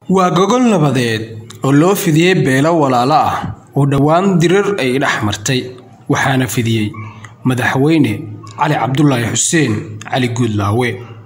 waa gogol nabadeed oo loo fidiyey beelo walaalo ah oo dhowaan dirar ay dhex martay waxaana fidiyey madaxweyne cali cabdulaahi xuseen cali guudlaawe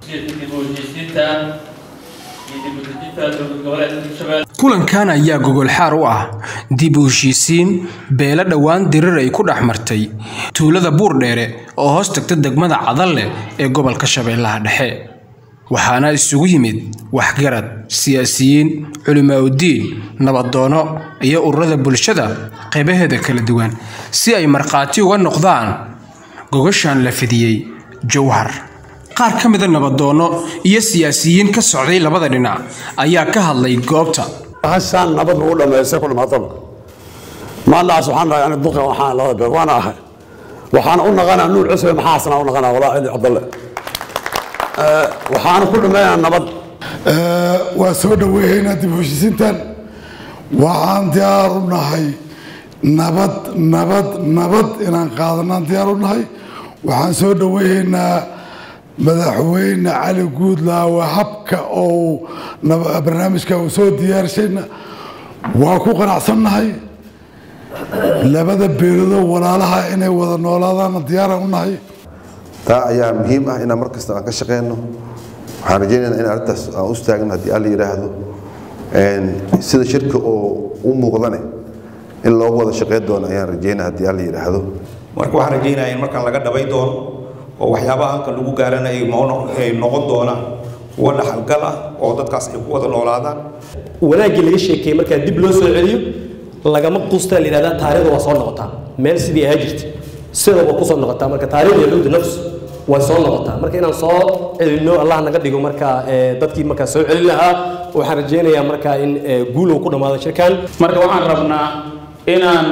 kulankan ayaa gogol xaar u ah dib u heshiisiin beelo dhowaan dirar ay ku dhex martay tuulada buurdheere oo hoos tagta degmada cadalle ee gobolka shabeellaha dhexe waxaana isugu yimid waxgarad siyaasiyiin culimaaudiin nabadoono iyo ururada bulshada qaybaheeda kala duwan si ay markhaati uga noqdaan gogoshan la fidiyey jowhar qaar ka mida nabadoono iyo siyaasiyiin ka socday labada dhinac ayaa ka hadlay goobta hashaan nabad lagu dhammaystay ku dhamaataba maalaas waxaan dhahay ani duqa waxaan labada beer waana ahay waxaana u naqanaa nuur cusbe maxaa asnaa u naqanaa walaa cili cabdalle waxaana ku dhammeynaa nabad waa soo dhoweeyeynaa dib u heshiisiintan waxaan diyaar u nahay nabad nabad nabad inaan qaadanaan diyaar u nahay waxaan soo dhoweeyeynaa madaxweyne cali guudlaawe habka ou barnaamijka uu soo diyaarshayna waa ku qanacsannahay labada beeloodoo walaalaha inay wada noolaadaanna diyaaraan u nahay taa ayaa muhiim ah inaan mar kasta aan ka shaqeyno waxaan rajaynaynaa in arrintaas aan u istaagno haddii alla yidhaahdo sida shirka oo u muuqdane in loogu wada shaqeyn doono ayaan rajaynaa haddii alla yidhaahdo marka waxaan rajaynayaa in markaan laga dhabay doono oo waxyaabaha halkan lagu gaarana ay noqon doonaan kuwa dhaxalgal ah oo dadkaas ay ku wada noolaadaan wanaaggii laga sheekeeyey markaa dib loo soo celiyo lagama quustaa la yidhahdaa taariikhda waa soo noqotaa meel sidii ahaa jirta sidaba ku soo noqotaa marka taariikhda yahuudi nafsu way soo noqotaa marka inaan soo celinno allah naga dhigo markaa dadkii markaa soo celin lahaa waxaan rajaynayaa markaa in guul uu ku dhammaado shirkan marka waxaan rabnaa inaan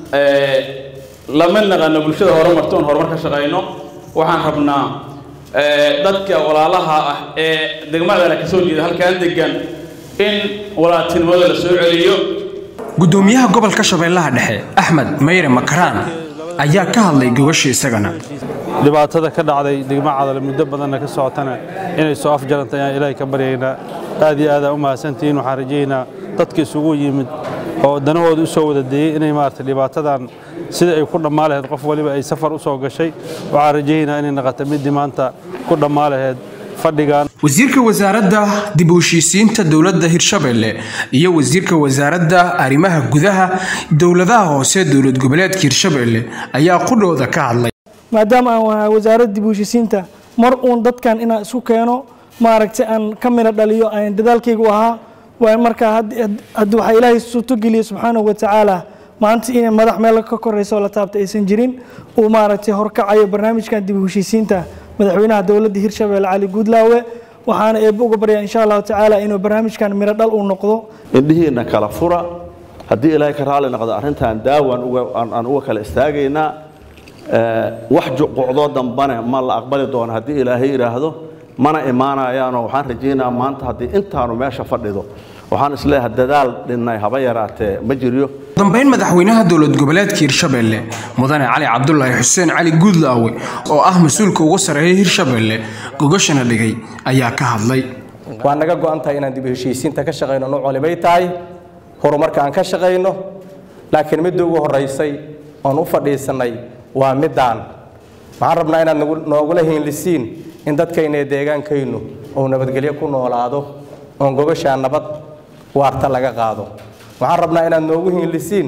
lama naqano bulshada horumarto oon horumar ka shaqayno waxaan rabnaa dadka walaalaha ah ee degmadana ka soo jeeda halkaan degan in walaaltinimada la soo celiyo gudoomiyaha gobolka shabeellaha dhexe axmed mayre makaraan ayaa ka hadlay gogosha isagana dhibaatada ka dhacday degmo cadale muddo badanna ka socotana inay soo afjaranta ayaan ilaahay ka baryaynaa aad iyo aadaan u mahadsantihiin waxaan rajaynaa dadka isugu yimid oo danahooda u soo wada deeyey inay maarata dhibaatadan sida ay ku dhammaa lahayd qof waliba ay safar u soo gashay waxaan rajaynaa inay naqata middii maanta ku dhammaa lahayd fadhigan wasiirka wasaaradda dib u heshiisiinta dowladda hirshabelle iyo wasiirka wasaaradda arrimaha gudaha dowladaha hoose dowlad goboleedka hirshabelle ayaa qudhooda ka hadlay maadaama aan wahay wasaaradda dib u heshiisiinta mar uun dadkan inaan isku keeno maaragtay aan ka mina dhaliyo aan dadaalkaygu ahaa waa markaa haddi waxaa ilaahay suurtogeliye subxaanahu watacaala maanta inay madax meel ka koraysa oo la taabta aysan jirin uu maaragtay horkacayo barnaamijkan dib u heshiisiinta madaxweynaha dowladda hirshabelle cali guudlaawe waxaana eebbe uga baryaa insha allahu tacaala inuu barnaamijkan miro dhal uu noqdo indhihiinna kala fura haddii ilaahay ka raalli noqdo arrintan daawaan aan uga kala istaagaynaa wax juqucdoo dambane ma la aqbali doono haddii ilaahay yidhaahdo mana imaanayaanoo waxaan rajaynaa maanta haddii intaanu meesha fadhido waxaan isleeyahay dadaal dhinnay haba yaraatee ma jiryo dambayn madaxweynaha dowlad goboleedka hirshabelle mudane cali cabdulaahi xuseen cali guudlaawe oo ah mas-uulka ugu sarreeya hirshabelle gogoshana dhigay ayaa ka hadlay waa naga go-an tahay inaan dib u heshiisiinta ka shaqayno nuuc walibay tahay horumarka aan ka shaqayno laakiin midda ugu horraysay oon u fadhiisannay waa middaan waxaan rabnaa inaad noogula hiinlisiin in dadkayna ee deegaankaynu uu nabadgelyo ku noolaado oon gogoshaa nabad waarta laga qaado waxaan rabnaa inaad noogu hiinlisiin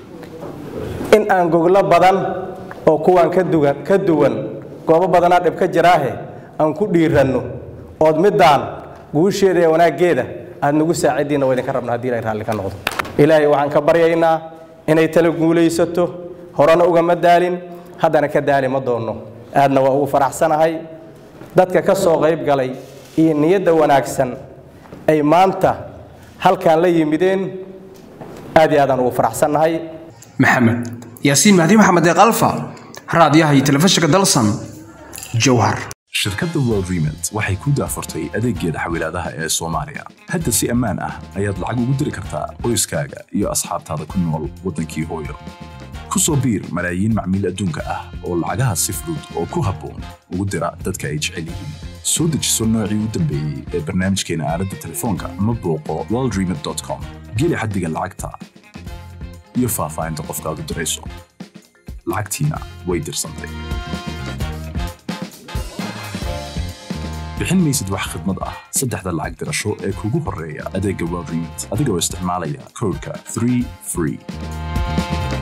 in aan goglo badan oo kuwaan ka duwan goobo badanaa dhib ka jiraahe aan ku dhiiranno ood middaan guusheeda ee wanaaggeeda aad nagu saacidiinna waa idinka rabna haddii ilaahay raalli ka noqdo ilaahay waxaan ka baryaynaa inay tala guulaysato horena ugama daalin haddana ka daali ma doonno aadna waa ugu faraxsanahay dadka ka soo qayb galay iyo niyadda wanaagsan ay maanta halkaan la yimideen aad iyo aadaan ugu faraxsannahay maxamed yaasiin mahdi maxamed ee kalfa raadiyaha iyo telefishinka dalsan jowhar shirkadda world remit waxay ku daafurtay adeeggeeda xawilaadaha ee soomaaliya hadda si ammaan ah ayaad lacag ugu diri kartaa qoyskaaga iyo asxaabtaada ku nool waddankii hooyo ku soo biir malaayiin macmiil adduunka ah oo lacagaha si fudud oo ku habboon ugu dira dadka ay jecel yihiin soo dejiso noocii u dambeeyey ee barnaamijkeena aaladda telefoonka ama booqo worldremit.com geli xaddiga lacagta iyo faahfaahinta qofka aad u dirayso lacagtiina way dirsantay bixin maysid wax khidmad ah saddexda lacag dirasho ee kugu horreeya adeegga worldremit adigoo isticmaalaya koodhka 3 free